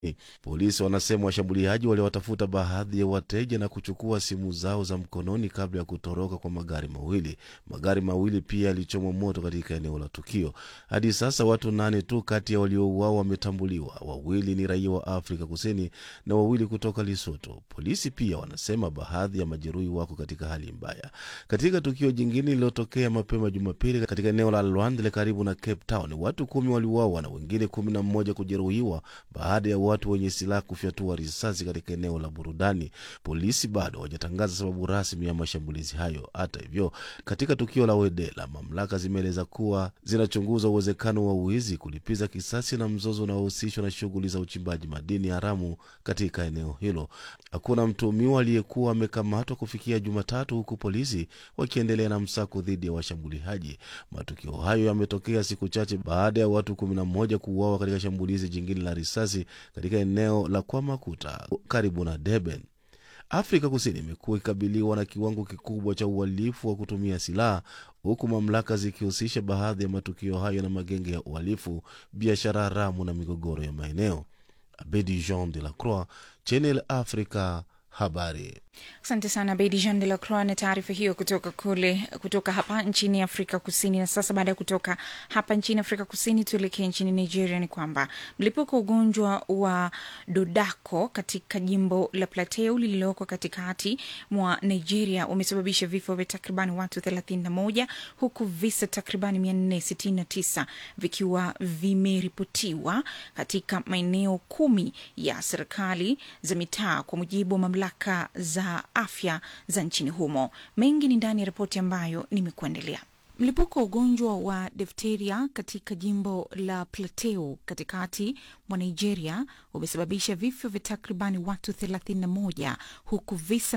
Polisi wanasema washambuliaji waliwatafuta baadhi ya wateja na kuchukua simu zao za mkononi kabla ya kutoroka kwa magari mawili. Magari mawili pia yalichomwa moto katika eneo la tukio. Hadi sasa watu nane tu kati ya waliouawa wametambuliwa. Wawili ni raia wa Afrika Kusini na wawili kutoka Lesotho. Polisi pia wanasema baadhi ya majeruhi wako katika hali mbaya. Katika tukio jingine lililotokea mapema Jumapili katika eneo la Lwandle karibu na Cape Town, watu kumi waliuawa na wengine kumi na mmoja kujeruhiwa baada ya watu wenye silaha kufyatua risasi katika eneo la burudani. Polisi bado hawajatangaza sababu rasmi ya mashambulizi hayo. Hata hivyo, katika tukio la Wedela, mamlaka zimeeleza kuwa zinachunguza uwezekano wa wizi, kulipiza kisasi na mzozo unaohusishwa na shughuli za uchimbaji madini haramu katika eneo hilo. Hakuna mtuhumiwa aliyekuwa amekamatwa kufikia Jumatatu, huku polisi wakiendelea na msako dhidi ya washambuliaji. Matukio hayo yametokea siku chache baada ya watu kumi na moja kuuawa katika shambulizi jingine la risasi katika eneo la Kwamakuta karibu na Durban. Afrika Kusini imekuwa ikikabiliwa na kiwango kikubwa cha uhalifu wa kutumia silaha huku mamlaka zikihusisha baadhi ya matukio hayo na magenge ya uhalifu, biashara haramu na migogoro ya maeneo. Abedi Jean de la Croix, Channel Africa, habari. Asante sana Bedi Jean de la Croix na taarifa hiyo kutoka kule kutoka hapa nchini Afrika Kusini. Na sasa baada ya kutoka hapa nchini Afrika Kusini, tuelekee nchini Nigeria. Ni kwamba mlipuko wa ugonjwa wa dodako katika jimbo la Plateau lililoko katikati mwa Nigeria umesababisha vifo vya takribani watu 31 huku visa takribani 469 vikiwa vimeripotiwa katika maeneo kumi ya serikali za mitaa, kwa mujibu wa mamlaka za afya za nchini humo. Mengi ni ndani ya ripoti ambayo nimekuandalia. Mlipuko wa ugonjwa wa difteria katika jimbo la Plateau katikati mwa Nigeria umesababisha vifo vya takribani watu 31 huku visa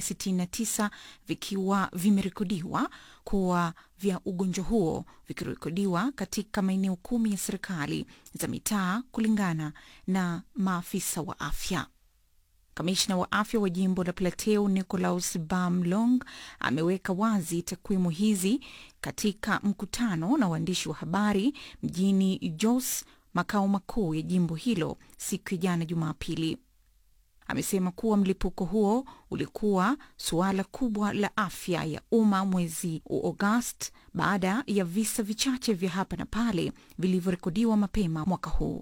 469 vikiwa vimerekodiwa kuwa vya ugonjwa huo vikirekodiwa katika maeneo kumi ya serikali za mitaa kulingana na maafisa wa afya. Kamishna wa afya wa jimbo la Plateau Nicolaus Bamlong ameweka wazi takwimu hizi katika mkutano na waandishi wa habari mjini Jos, makao makuu ya jimbo hilo, siku ya jana Jumapili. Amesema kuwa mlipuko huo ulikuwa suala kubwa la afya ya umma mwezi Agosti baada ya visa vichache vya hapa na pale vilivyorekodiwa mapema mwaka huu.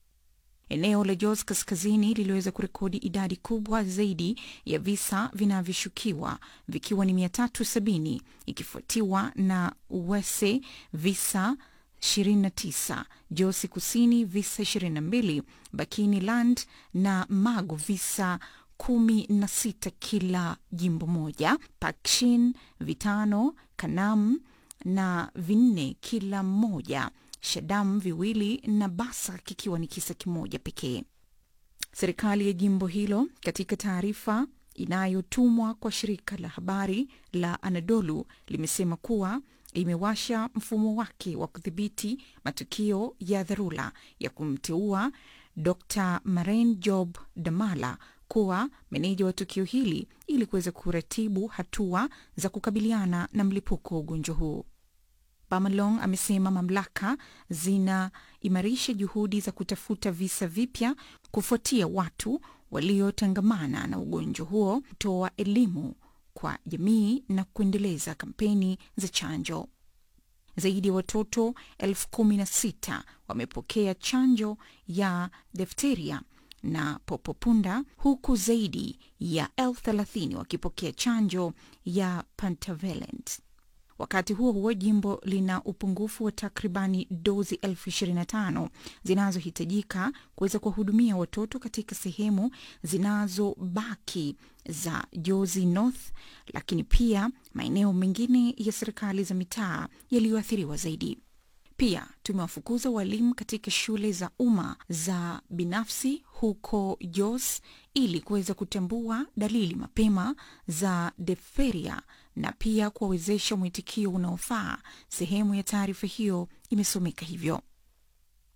Eneo la Jos kaskazini liliweza kurekodi idadi kubwa zaidi ya visa vinavyoshukiwa vikiwa ni 370 ikifuatiwa na Wese visa 29, Josi kusini visa 22, Bakini Land na Magu visa kumi na sita kila jimbo moja, Pakshin vitano, Kanam na vinne kila mmoja Shadam viwili na Basa kikiwa ni kisa kimoja pekee. Serikali ya jimbo hilo katika taarifa inayotumwa kwa shirika la habari la Anadolu limesema kuwa imewasha mfumo wake wa kudhibiti matukio ya dharura ya kumteua Dr Maren Job Damala kuwa meneja wa tukio hili ili kuweza kuratibu hatua za kukabiliana na mlipuko wa ugonjwa huu. Bamalong amesema mamlaka zinaimarisha juhudi za kutafuta visa vipya kufuatia watu waliotangamana na ugonjwa huo, kutoa elimu kwa jamii na kuendeleza kampeni za chanjo. Zaidi ya watoto elfu kumi na sita wamepokea chanjo ya difteria na popopunda huku zaidi ya elfu thelathini wakipokea chanjo ya pentavalent. Wakati huo huo, jimbo lina upungufu wa takribani dozi elfu ishirini na tano zinazohitajika kuweza kuwahudumia watoto katika sehemu zinazobaki za Jozi North, lakini pia maeneo mengine ya serikali za mitaa yaliyoathiriwa zaidi. Pia tumewafukuza walimu katika shule za umma za binafsi huko Jos ili kuweza kutambua dalili mapema za diphtheria na pia kuwawezesha mwitikio unaofaa. Sehemu ya taarifa hiyo imesomeka hivyo.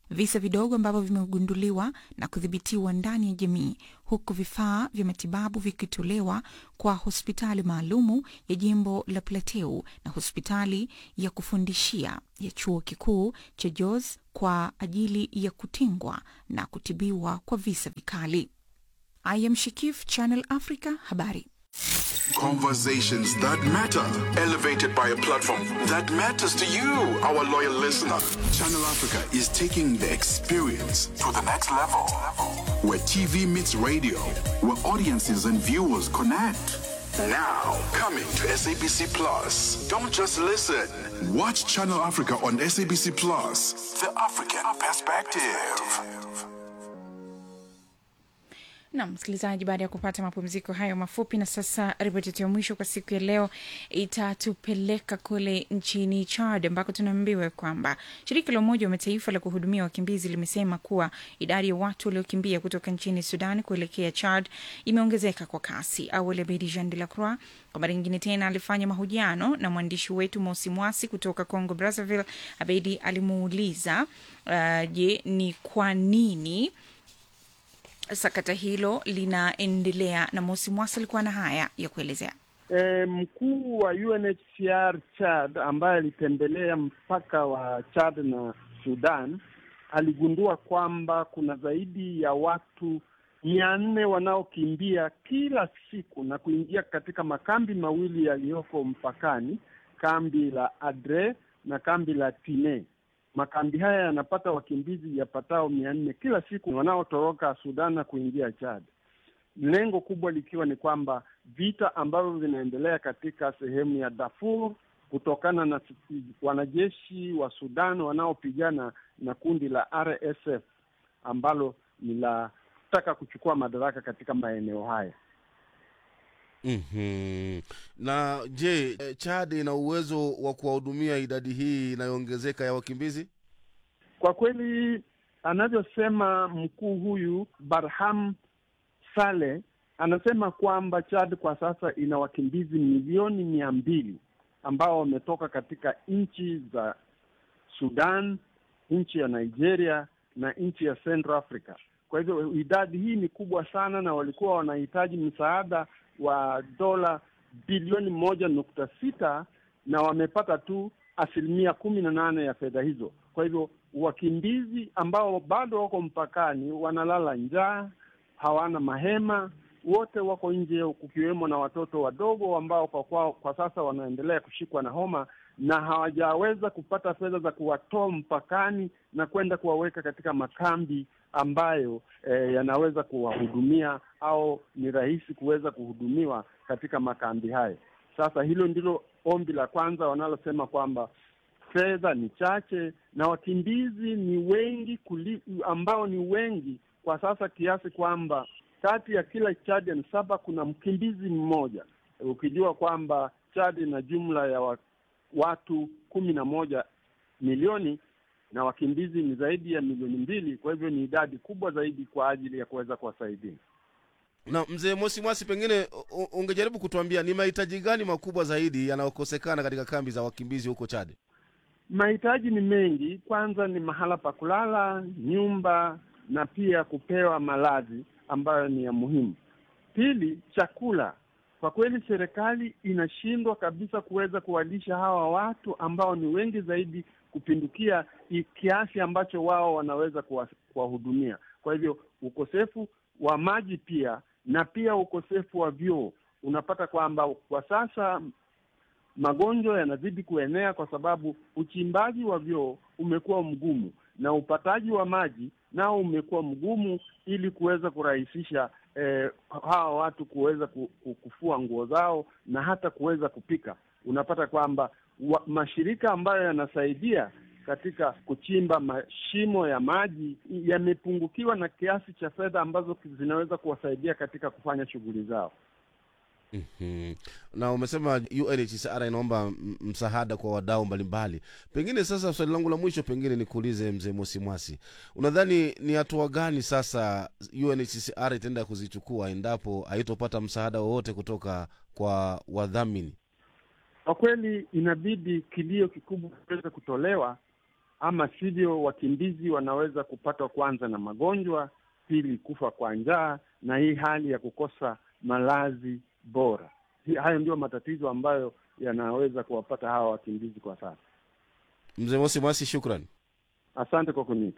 visa vidogo ambavyo vimegunduliwa na kudhibitiwa ndani ya jamii, huku vifaa vya matibabu vikitolewa kwa hospitali maalumu ya jimbo la Plateau na hospitali ya kufundishia ya chuo kikuu cha Jos kwa ajili ya kutingwa na kutibiwa kwa visa vikali. I am Shikif, Channel Africa, habari. Conversations that matter, elevated by a platform that matters to you, our loyal listener. Channel Africa is taking the experience to the next level. Where TV meets radio, where audiences and viewers connect. Now, coming to SABC Plus. Don't just listen. Watch Channel Africa on SABC Plus. The African perspective. na msikilizaji, baada ya kupata mapumziko hayo mafupi, na sasa ripoti yetu ya mwisho kwa siku ya leo itatupeleka kule nchini Chad ambako tunaambiwa kwamba shirika la Umoja wa Mataifa la kuhudumia wakimbizi limesema kuwa idadi ya watu waliokimbia kutoka nchini Sudan kuelekea Chad imeongezeka kwa kasi. Awali Abedi Jean de la Croix kwa mara nyingine tena alifanya mahojiano na mwandishi wetu Mosi Mwasi kutoka Congo Brazzaville. Abedi alimuuliza uh, je, ni kwa nini sakata hilo linaendelea na Mosi Mwasi alikuwa na haya ya kuelezea. E, mkuu wa UNHCR Chad ambaye alitembelea mpaka wa Chad na Sudan aligundua kwamba kuna zaidi ya watu mia nne wanaokimbia kila siku na kuingia katika makambi mawili yaliyoko mpakani, kambi la Adre na kambi la Tine. Makambi haya yanapata wakimbizi yapatao mia nne kila siku wanaotoroka Sudan na kuingia Chad, lengo kubwa likiwa ni kwamba vita ambavyo vinaendelea katika sehemu ya Darfur kutokana na wanajeshi wa Sudan wanaopigana na kundi la RSF ambalo ni la taka kuchukua madaraka katika maeneo haya. mm-hmm. na je chad ina uwezo wa kuwahudumia idadi hii inayoongezeka ya wakimbizi Kwa kweli, anavyosema mkuu huyu Barham Saleh, anasema kwamba Chad kwa sasa ina wakimbizi milioni mia mbili ambao wametoka katika nchi za Sudan, nchi ya Nigeria na nchi ya Central Africa. Kwa hivyo idadi hii ni kubwa sana, na walikuwa wanahitaji msaada wa dola bilioni moja nukta sita na wamepata tu asilimia kumi na nane ya fedha hizo. Kwa hivyo wakimbizi ambao bado wako mpakani wanalala njaa, hawana mahema, wote wako nje, kukiwemo na watoto wadogo ambao kwa, kwa, kwa sasa wanaendelea kushikwa na homa na hawajaweza kupata fedha za kuwatoa mpakani na kwenda kuwaweka katika makambi ambayo eh, yanaweza kuwahudumia au ni rahisi kuweza kuhudumiwa katika makambi hayo. Sasa hilo ndilo ombi la kwanza wanalosema kwamba fedha ni chache na wakimbizi ni wengi kuli, ambao ni wengi kwa sasa kiasi kwamba kati ya kila Chadian saba kuna mkimbizi mmoja, ukijua kwamba Chad ina jumla ya wa, watu kumi na moja milioni na wakimbizi ni zaidi ya milioni mbili. Kwa hivyo ni idadi kubwa zaidi kwa ajili ya kuweza kuwasaidia. na mzee mosi mwasi pengine u- ungejaribu kutuambia ni mahitaji gani makubwa zaidi yanayokosekana katika kambi za wakimbizi huko chad Mahitaji ni mengi. Kwanza ni mahala pa kulala, nyumba na pia kupewa malazi ambayo ni ya muhimu. Pili, chakula. Kwa kweli serikali inashindwa kabisa kuweza kuwalisha hawa watu ambao ni wengi zaidi kupindukia i- kiasi ambacho wao wanaweza kuwa- kuwahudumia. Kwa hivyo ukosefu wa maji pia na pia ukosefu wa vyoo, unapata kwamba kwa sasa magonjwa yanazidi kuenea kwa sababu uchimbaji wa vyoo umekuwa mgumu na upataji wa maji nao umekuwa mgumu, ili kuweza kurahisisha eh, hawa watu kuweza ku- ku- kufua nguo zao na hata kuweza kupika. Unapata kwamba wa, mashirika ambayo yanasaidia katika kuchimba mashimo ya maji yamepungukiwa na kiasi cha fedha ambazo zinaweza kuwasaidia katika kufanya shughuli zao. mm-hmm. na umesema unhcr inaomba m- msaada kwa wadau mbalimbali pengine sasa swali langu la mwisho pengine nikuulize mzee mosi mwasi unadhani ni hatua gani sasa unhcr itaenda kuzichukua endapo haitopata msaada wowote kutoka kwa wadhamini Kwa kweli inabidi kilio kikubwa kiweze kutolewa ama sivyo wakimbizi wanaweza kupatwa kwanza na magonjwa, pili kufa kwa njaa, na hii hali ya kukosa malazi bora. Hi- Hayo ndio matatizo ambayo yanaweza kuwapata hawa wakimbizi kwa sasa. Mzee Mosi Mwasi, shukran. Asante kwa kuniita.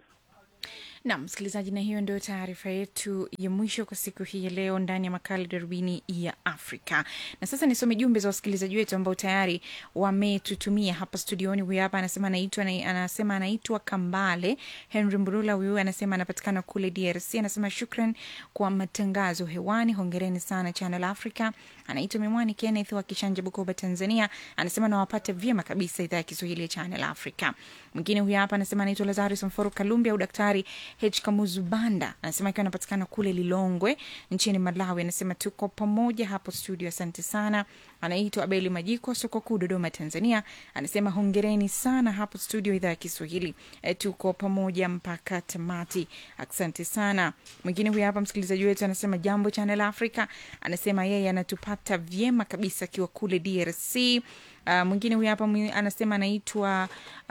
Nam msikilizaji, na hiyo ndio taarifa yetu ya mwisho kwa siku hii ya leo ndani ya makala darubini ya Afrika. Na sasa nisome jumbe za wasikilizaji wetu ambao tayari wametutumia hapa studioni. Huyu hapa anasema anaitwa anasema anaitwa Kambale Henry Mburula. Huyu anasema anapatikana kule DRC. Anasema shukran kwa matangazo hewani, hongereni sana Channel Africa. Anaitwa Mimwani Kenneth wa Kishanja, Bukoba, Tanzania. Anasema nawapata vyema kabisa idhaa ya Kiswahili ya Channel Africa. Mwingine huyu hapa anasema anaitwa Lazarus Mforo Kalumbi au Daktari H Kamuzu Banda, anasema akiwa anapatikana kule Lilongwe nchini Malawi. Anasema tuko pamoja hapo studio, asante sana. Anaitwa Abeli Majiko, soko kuu, Dodoma, Tanzania. Anasema hongereni sana hapo studio, idhaa ya Kiswahili e, tuko pamoja mpaka tamati, asante sana. Mwingine huyu hapa msikilizaji wetu anasema jambo Channel Africa, anasema yeye anatupata vyema kabisa akiwa kule DRC. Uh, mwingine huyu hapa mwi- anasema anaitwa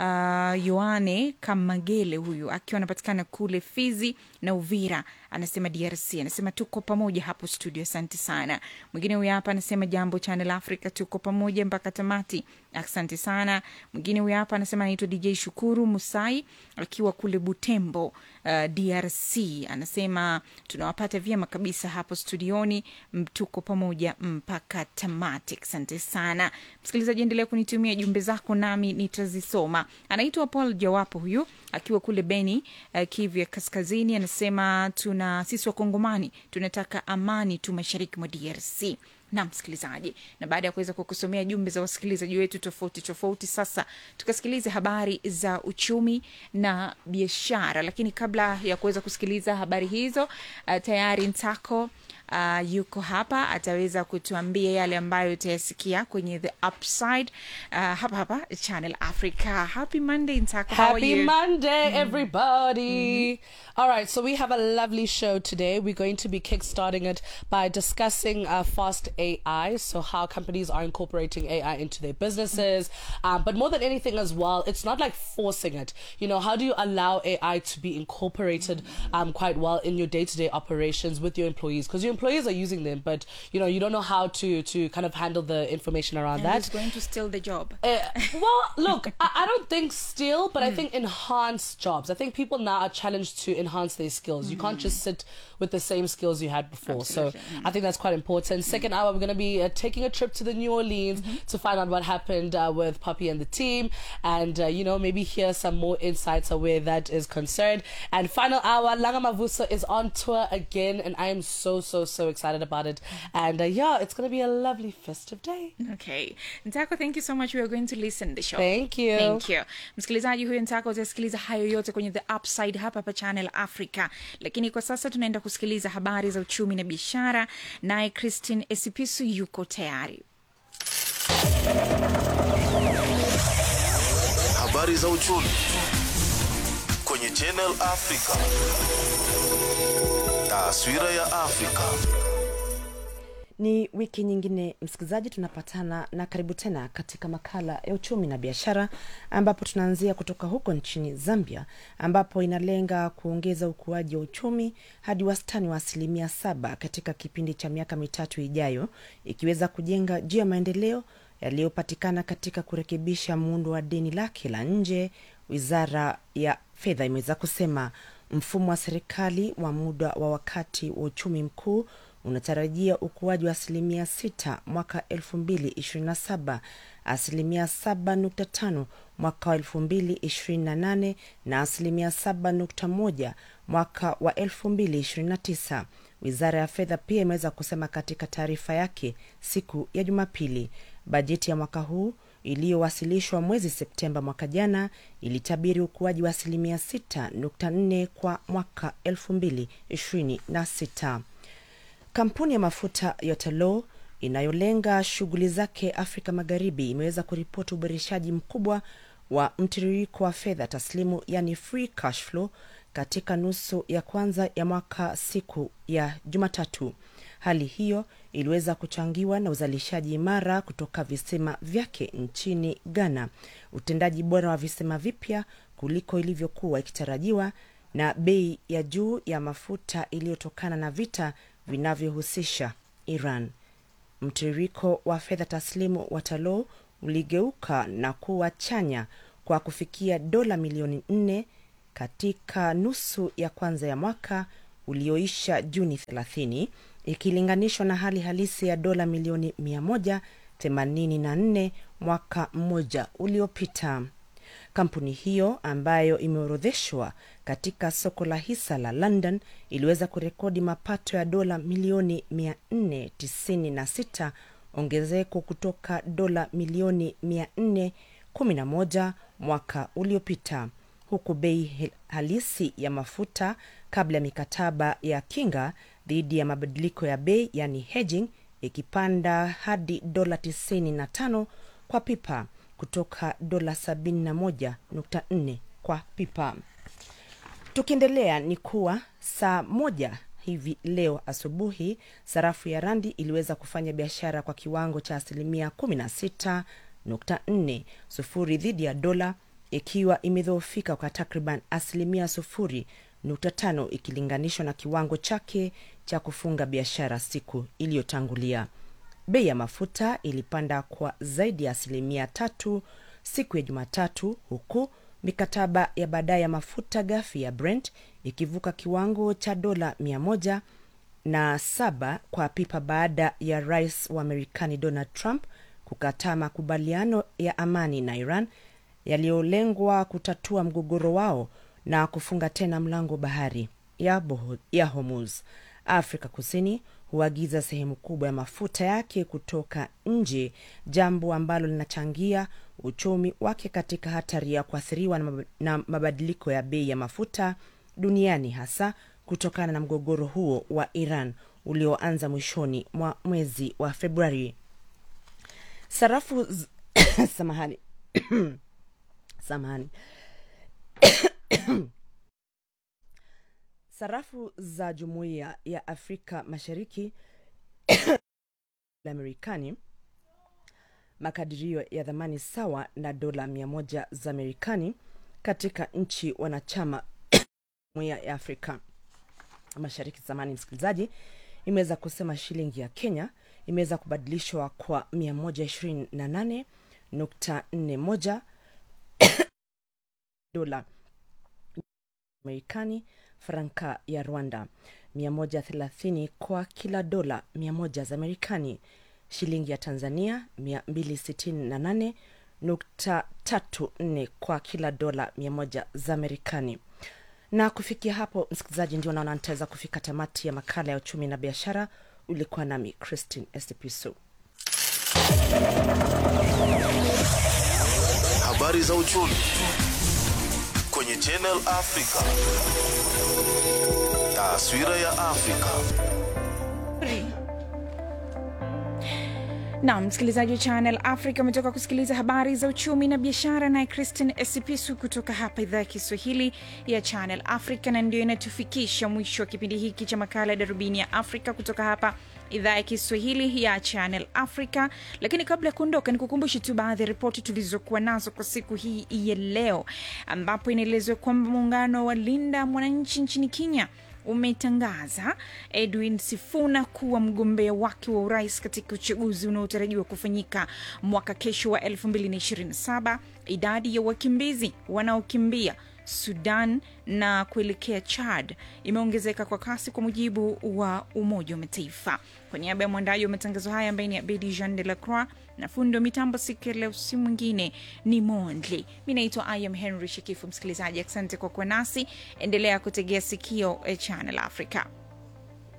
uh, Yoane Kamagele, huyu akiwa anapatikana kule Fizi na Uvira, anasema DRC. Anasema tuko pamoja hapo studio, asante sana. Mwingine huyu hapa anasema jambo Channel Africa, tuko pamoja mpaka tamati, asante sana. Mwingine huyu hapa anasema anaitwa DJ Shukuru Musai akiwa kule Butembo, uh, DRC. Anasema tunawapata vyema kabisa hapo studioni, m- tuko pamoja mpaka tamati, asante sana msikilizaji. Endelea kunitumia jumbe zako nami nitazisoma. Anaitwa Paul Jawapo huyu akiwa kule Beni, uh, Kivu ya Kaskazini. Anasema tuna sisi Wakongomani tunataka amani tu mashariki mwa DRC na msikilizaji, na baada ya kuweza kukusomea jumbe za wasikilizaji wetu tofauti tofauti, sasa tukasikilize habari za uchumi na biashara. Lakini kabla ya kuweza kusikiliza habari hizo, uh, tayari Ntako uh, yuko hapa, ataweza kutuambia yale ambayo utayasikia kwenye the upside uh, hapa hapa Channel Africa. Happy Monday Ntako, how are Happy you? Monday, everybody. All right, so we have a lovely show today. We're going to be kickstarting it by discussing uh, fast AI, so how companies are incorporating AI into their businesses. Um, but more than anything, as well, it's not like forcing it. You know, how do you allow AI to be incorporated um, quite well in your day to day operations with your employees? Because your employees are using them, but you know, you don't know how to to kind of handle the information around And that. who's going to steal the job? Uh, well, look, I, I don't think still, but I think enhance jobs. I think people now are challenged to enhance their skills. You can't just sit with the same skills you had before. So I think that's quite important. Second hour, we're going to be uh, taking a trip to the New Orleans to find out what happened uh, with Poppy and the team, and uh, you know maybe hear some more insights of where that is concerned. And final hour, Langa Mavuso is on tour again, and I am so so so excited about it. And uh, yeah, it's going to be a lovely festive day. Okay. Ntako, thank you so much. We are going to listen the show. Thank you. Thank you. Msikilizaji huyo Ntako utasikiliza hayo yote kwenye The Upside hapa hapa Channel Africa. Lakini kwa sasa tunaenda kusikiliza habari za uchumi na biashara, naye Christine Esipisu yuko tayari. Habari za uchumi kwenye Channel Africa. Taswira ya Afrika. Ni wiki nyingine msikilizaji, tunapatana na karibu tena katika makala ya uchumi na biashara, ambapo tunaanzia kutoka huko nchini Zambia, ambapo inalenga kuongeza ukuaji wa uchumi hadi wastani wa asilimia saba katika kipindi cha miaka mitatu ijayo, ikiweza kujenga juu ya maendeleo yaliyopatikana katika kurekebisha muundo wa deni lake la nje. Wizara ya fedha imeweza kusema mfumo wa serikali wa muda wa wakati wa uchumi mkuu unatarajia ukuaji wa asilimia sita mwaka elfu mbili ishirini na saba asilimia saba nukta tano mwaka wa elfu mbili ishirini na nane na asilimia saba nukta moja mwaka wa elfu mbili ishirini na tisa wizara ya fedha pia imeweza kusema katika taarifa yake siku ya jumapili bajeti ya mwaka huu iliyowasilishwa mwezi septemba mwaka jana ilitabiri ukuaji wa asilimia 6.4 kwa mwaka 2026 kampuni ya mafuta ya Tullow inayolenga shughuli zake Afrika Magharibi imeweza kuripoti uboreshaji mkubwa wa mtiririko wa fedha taslimu, yani free cash flow katika nusu ya kwanza ya mwaka siku ya Jumatatu. Hali hiyo iliweza kuchangiwa na uzalishaji imara kutoka visima vyake nchini Ghana, utendaji bora wa visima vipya, kuliko ilivyokuwa ikitarajiwa na bei ya juu ya mafuta iliyotokana na vita vinavyohusisha Iran. Mtiririko wa fedha taslimu wa Talou uligeuka na kuwa chanya kwa kufikia dola milioni nne katika nusu ya kwanza ya mwaka ulioisha Juni 30 ikilinganishwa na hali halisi ya dola milioni 184 mwaka mmoja uliopita. Kampuni hiyo ambayo imeorodheshwa katika soko la hisa la London iliweza kurekodi mapato ya dola milioni 496, ongezeko kutoka dola milioni 411 mwaka uliopita, huku bei halisi ya mafuta kabla ya mikataba ya kinga dhidi ya mabadiliko ya bei yani hedging ikipanda hadi dola 95 kwa pipa kutoka dola 71.4 kwa pipa. Tukiendelea ni kuwa saa moja hivi leo asubuhi sarafu ya randi iliweza kufanya biashara kwa kiwango cha asilimia 16.4 sufuri dhidi ya dola ikiwa imedhoofika kwa takriban asilimia sufuri nukta tano ikilinganishwa na kiwango chake cha kufunga biashara siku iliyotangulia. Bei ya mafuta ilipanda kwa zaidi ya asilimia tatu siku ya Jumatatu, huku mikataba ya baadaye ya mafuta ghafi ya Brent ikivuka kiwango cha dola mia moja na saba kwa pipa baada ya rais wa Marekani Donald Trump kukataa makubaliano ya amani na Iran yaliyolengwa kutatua mgogoro wao na kufunga tena mlango bahari ya, Boho, ya Hormuz. Afrika Kusini huagiza sehemu kubwa ya mafuta yake kutoka nje, jambo ambalo linachangia uchumi wake katika hatari ya kuathiriwa na, mab na mabadiliko ya bei ya mafuta duniani, hasa kutokana na mgogoro huo wa Iran ulioanza mwishoni mwa mwezi wa Februari. Sarafu z... samahani samahani sarafu za jumuiya ya afrika mashariki la Marekani makadirio ya dhamani sawa na dola mia moja za Marekani katika nchi wanachama jumuiya ya Afrika Mashariki. Zamani msikilizaji, imeweza kusema shilingi ya Kenya imeweza kubadilishwa kwa mia moja ishirini na nane nukta nne moja dola Marekani, franka ya Rwanda 130 kwa kila dola 100 za Marekani, shilingi ya Tanzania 268.34 kwa kila dola 100 za Marekani. Na kufikia hapo, msikilizaji, ndio naona nitaweza kufika tamati ya makala ya uchumi na biashara. Ulikuwa nami Christine Estipiso. Habari za uchumi kwenye Channel Africa. Taswira ya Afrika. na msikilizaji wa Channel Africa umetoka kusikiliza habari za uchumi na biashara, naye Christine Esipisu kutoka hapa idhaa ya Kiswahili ya Channel Africa, na ndio inatufikisha mwisho wa kipindi hiki cha makala ya Darubini ya Afrika kutoka hapa idhaa ya Kiswahili ya Channel Africa. Lakini kabla ya kuondoka, ni kukumbushe tu baadhi ya ripoti tulizokuwa nazo kwa siku hii ya leo, ambapo inaelezwa kwamba muungano wa Linda Mwananchi nchini Kenya umetangaza Edwin Sifuna kuwa mgombea wake wa urais katika uchaguzi unaotarajiwa kufanyika mwaka kesho wa 2027. Idadi ya wakimbizi wanaokimbia Sudan na kuelekea Chad imeongezeka kwa kasi kwa mujibu wa Umoja wa Mataifa. Kwa niaba ya mwandaji wa matangazo haya ambaye ni Abedi Jean de la Croix na fundi wa mitambo siku ya leo, si mwingine ni Mondli. Mi naitwa I am Henry Shekifu. Msikilizaji, asante kwa kuwa nasi, endelea kutegea sikio Channel Africa.